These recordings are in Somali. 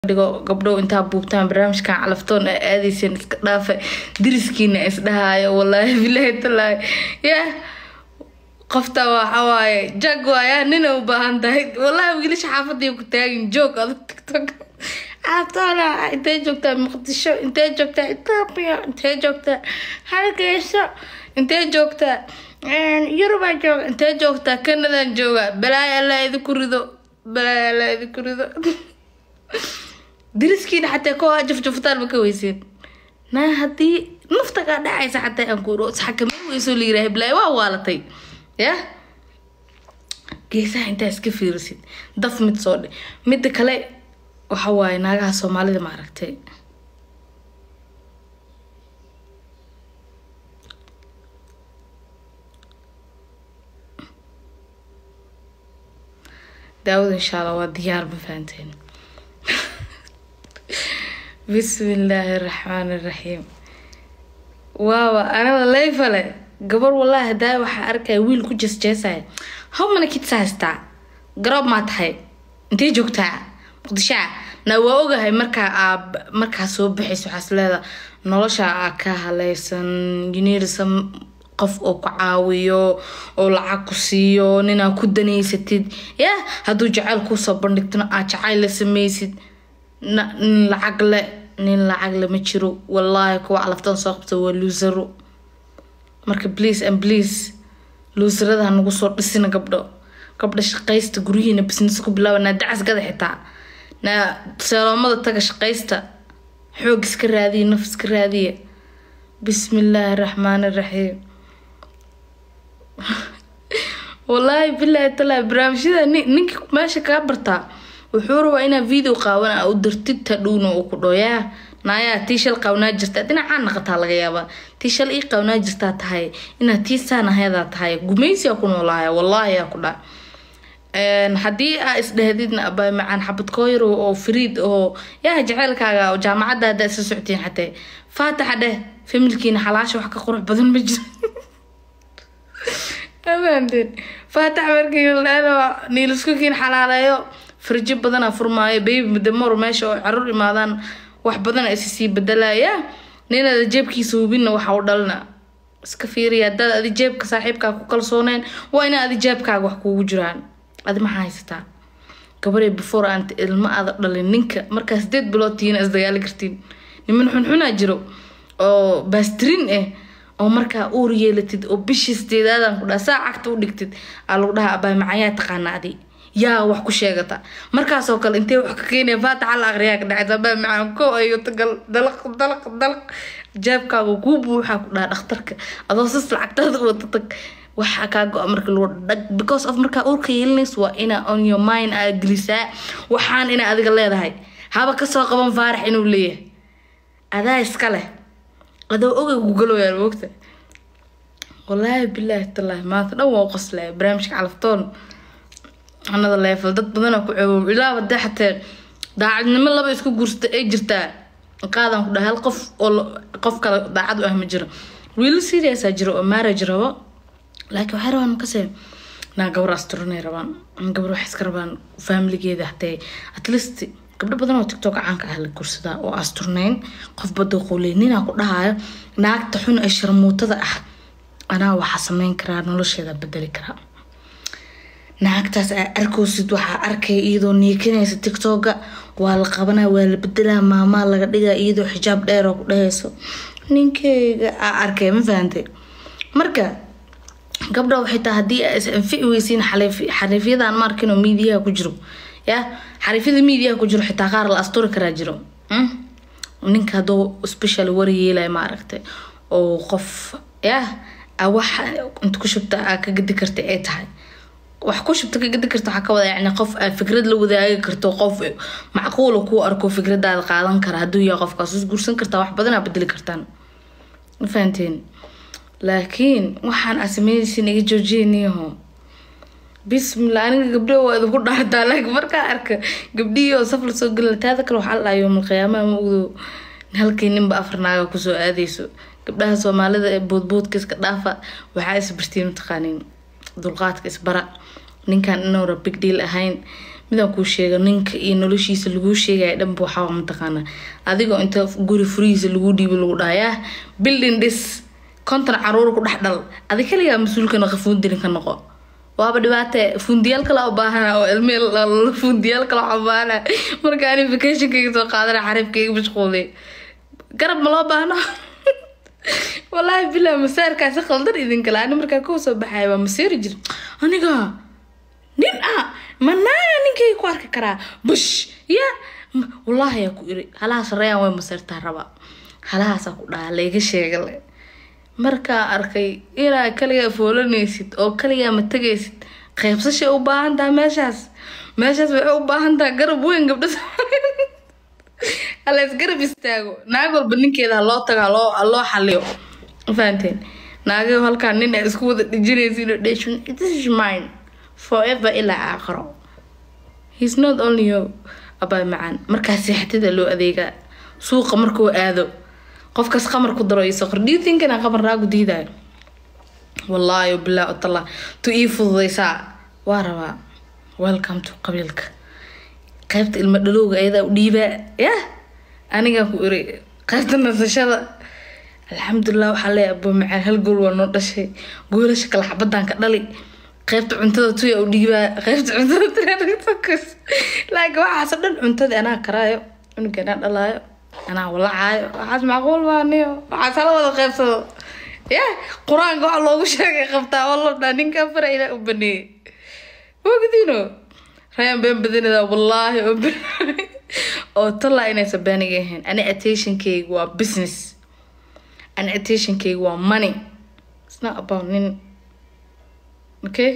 dhigo gabdhow intaa buugtaan barnaamijkan calaftoon a aadeysen iska dhaafa diriskiina isdhahaayo walaahi bilaahi talaahi yah qofta waxawaaye jag waaya nina u baahan tahay walahi wiilasha xaafadii ku taagin joog adag tiktok cabtoona intee joogtaa muqdisho intee joogtaa ethoopia intee joogtaa hargeyso intee joogtaa yurubaa jooga intee joogtaa canadaan jooga balaayo alla idinku rido balaayo alla idinku rido diriskiina xataa koo jafjaftaan ma ka weyseen naa haddii nafta kaa dhacaysa xataa aan kuuro isxakameyn weyso la yiraah balaayo waa waalatay yah geesaha intaa iska fiirisid daf mid soo dhe midda kale waxa waaye naagaha soomaalida ma aragtay daawad insha allah waa diyaar ma fahanteen bismi illaahi raxmaani raxiim waawa anada layfale gabar wallaahi hadaa waxaa arkaya wiil ku jeesjeesaya how many kids haystaa garoob maa tahay intee joogtaa muqdishaa na waa ogahay markaa aa markaa soo baxayso waxaas leeda nolosha aa ka haleysan jiniirsan qof oo ku caawiyo oo lacag ku siiyo ninaa ku danaysatid yah hadduu jacayl kuusoo bandhigtona aad jacayl la sameysid nin lacag le nin lacag le ma jiro wallaahi kuwa calaftan soo qabta waa luusaro marka please and please luusarada hanagu soo dhisina gabdho gabdha shaqaysta guryihiina business ku bilaaba naa dacas gada xitaa naa seeloomada taga shaqaysta xoog iska raadiya naf iska raadiya bismillaahi raxmaani raxiim wallaahi bilaahi talaa barnaamijyada ninka meesha kaa bartaa wuxuu rabaa inaa video qaawan u dartid tadhowna uu ku dhoyaa naayaa tii shal qaawnaa jirtaa dhinacaa naqataa laga yaabaa tii shal ii qaawnaa jirtaa tahay inaad tii saanahayadaa tahay gumaysiyaa ku noolaaya wallaahi yaa ku dhaa haddii aa isdhehdidna abaa macaan xabad kooyar oo fariid oo yaa jaceylkaaga jaamacadda haddaa isla socotiin xatee faataxa dheh familkiina xalaasha wax ka qurux badan ma jiro afahanteen faatax markii niiliskukiin xalaaleeyo farjo badana furmaayo baby mudamor meesha oo caruur imaadaan wax badana isi sii bedelaya ninada jeebkiisa hubinna waxa u dhalna iska fiiriya haddaad adi jeebka saaxiibkaa ku kalsooneen waa ina adi jeebkaaga wax kuugu jiraan adi maxaa haysataa gabaree before aan ilmo aada dhalin ninka markaa sideed bilood tihiina isdagaali kartiin niman xunxunaa jiro oo baastirin ah oo markaa uur yeelatid oo bishii sideedaadan ku dhaha saa cagta u dhigtid aa lagu dhahaa abaa macayaa taqaana adi yaa wax ku sheegata markaasoo kale intee wax ka keenaya faataxa la aqriyaa ka dhacaysa abaa macaan ko ayo tagal dalaq dalaq dalaq jeebkaaga kuu buuxaa ku dhaha dhakhtarka adoo sas lacagtaada wata tag waxaa kaa go-a marka lagu dhag because of markaa uurka yeelinays waa inaa on your mind aa gelisaa waxaan inaa adiga leedahay haba kasoo qaban faarax inuu leeyahay adaa iska leh adoo ogay gugaloyaa moogta wallaahi bilaahi tallaahi maanta dhan waa qoslaya barnaamijka calaftoon anada leefal dad badanaa ku coobow ilaaba dee xatee daacadnimo laba isku guursata ay jirtaa qaadan ku dhaha hal qof oo qof kale daacad u ah ma jiro wiilo seriousaa jiro oo marriage rabo laakiin waxay rabaan makase naa gabar asturanay rabaan gabar waxay iska rabaan faamiligeeda hatee at least gabdho badan oo tiktok caanka ah la guursadaa oo asturnayn qof bada qowley ninaa ku dhahayo naagta xun ee sharmuutada ah anaa waxaa sameyn karaa nolosheeda bedeli karaa naagtaas aa arkoosid waxaa arkaya iyadoo niikanaysa tiktoka waa la qabanaa waa la bedelaa maamaa laga dhigaa iyadoo xijaab dheer oo ku dhahayso ninkeyga aa arkay ma fahantay marka gabdha waxay tahay haddii aa is anfici weysiin xariifyadan ma arkin oo miidiyaha ku jiro ya xariifyada miidiyaha ku jiro xitaa qaar la asturi karaa jiro ninka hadduu special wari yeelaya ma aragtay oo qof ya wax inta ku shubta aa ka gadi karta ay tahay wax ku shubta ka gadi karta waxaa ka wada yani qof aa fikrad la wadaagi karto qof macquula kuu arko fikradaada qaadan kara hadduu yahay qofkaas is guursan kartaa wax badan aa bedeli kartaan ma fahanteen laakiin waxaan aa sameynaysin iga joojiyaniyaho bismillah aniga gabdho waa idinku dhaartaa laakiin markaa arka gabdhihii oo saf lasoo gelina taada kale waxaa la dhaha yoomal qiyaamaha ma ogdo halkii ninba afar naaga kusoo aadayso gabdhaha soomaalida ee boodboodka iska dhaafa waxaa isbartiin mataqaaniin dulqaadka isbara ninkan inuuna big deal ahayn midaan kuu sheega ninka iyo noloshiisa laguu sheegaya dhanba waxaa mataqaanaa adigoo inta guri furihiisa lagu dhiibo lagu dhahayaa building dhis konton caruur ku dhex dhal adi kaligaa mas-uulka noqo fuundirin ka noqo waaba dhibaate fundiyaal kale u baahana oo ilmeel fundiyaal kale waxaa baahana marka ani vacationkayga soo qaadana xariifkayga mashquulay garab ma loo baahno wallaahi bilaa masaarkaasi qaldan idinkale ani markaa kuu soo baxaya waa maseeri jir aniga nin ah manaaga ninkay ku arki karaa bush ya wallaahi yaa ku iri halahaas rayaan way maseertaa raba halahaasaa ku dhaha layga sheegale markaa arkay inaa kaligaa foolanaysid oo kaligaa ma tegaysid qaybsashay u baahan taha meeshaas meeshaas waxay u baahan taha garab weyn gabdha halays garab istaago naag walba ninkeeda haloo tago haloo haloo xaliyo fahanteen naagayo halkaa nin ay isku wada dhijinaysin dheshun this is mine forever ilaa aakhiro he's not only you abaa macaan markaa seexatida loo adeegaa suuqa markuu aado qofkaas qamar ku daro iyo soqor do you think inaan qamar naagu diidayo wallaahi bilaa utalla tu ii fududaysaa waa rabaa welcome to qabiilka qaybta ilma dhalowga ayadaa u dhiibaa yah anigaa ku iri qaybta nasashada alxamdulilah waxaa leeya abo macaan hal gool waa noo dhashay goolasha kala xabadaan ka dhali qaybta cuntada tuya u dhiibaa qaybta cuntada tuyakas laakiin waxaasoo dhan cuntadii anaa karaayo cunuga anaa dhalaayo anaa walacaayo waxaas macquul maaniyo waxaas hala wada qaybsado ya qur-aanka waxa loogu sheegay qabtaa oo la dhaa ninkaa fara ilaa u baneeyey wogdiino rayaan been badanida wallaahi oo oo tallaa inaysan beeniga ahayn ani attentionkayga waa business ani attentionkayga waa money it's not about nin okay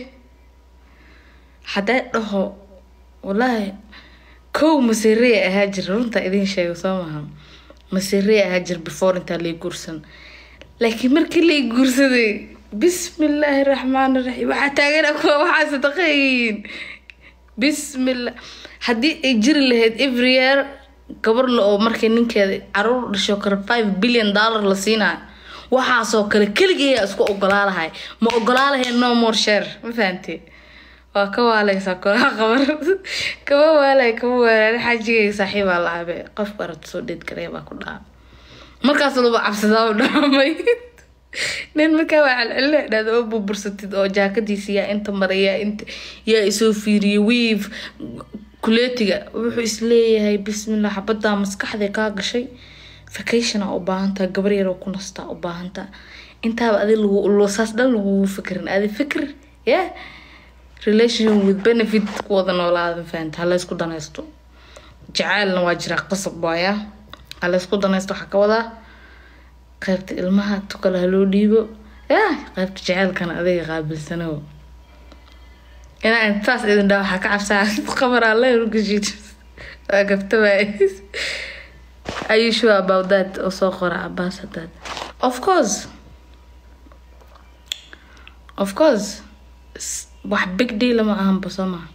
hadday dhaho wallaahi kow masiirey ahaa jir runta idiin sheego soo maha masiirey ahaa jir before intaa lay guursan laakiin markii lay guursaday bismillaahi raxmaani raxiim waxaa taagan kuwa waxaa sadaqeeyiin bismillah haddii ay jiri lahayd every year gabar la oo markay ninkeeda caruur dhasho kale five billion dollar la siinayo waxaasoo kale keligeeyaa isku ogolaa lahay ma ogolaa lahayn no more share ma fahantee waa ka waaleysaa kolaha qabar kama waalay kama waalay xajigay saaxiibaa la abe qofka aragta soo dheed garee baa ku dhaca markaas laba cabsadaa u dhaamay nin markaa waa celcelina dhahda oo burbursatid oo jaakadiisa yaa inta maray yaa inta yaa isoo fiiriyay wiif kuleetiga wuxuu isleeyahay bismillah xabadaa maskaxday kaa gashay vacationa u baahantaa gabar yaroo ku nastaa u baahantaa intaaba adi lagu saas dhan lagugu fikirin adi fikir yeah relation with benefit ku wada noolaada fahanta ha laysku danaysto jacaylna waa jiraa qasab waaya ha laysku danaysto waxaa ka wadaa qaybta ilmaha tukale ha loo dhiibo ya qaybta jacaylkana adiga qaabilsano inaa intaas idin dhaa waxaa ka cabsaa qabaraa leerugashid waa gabtabaay are you sure about that oo soo qora cabaas hadaad of course of course wax big deal ma ahanba soo maha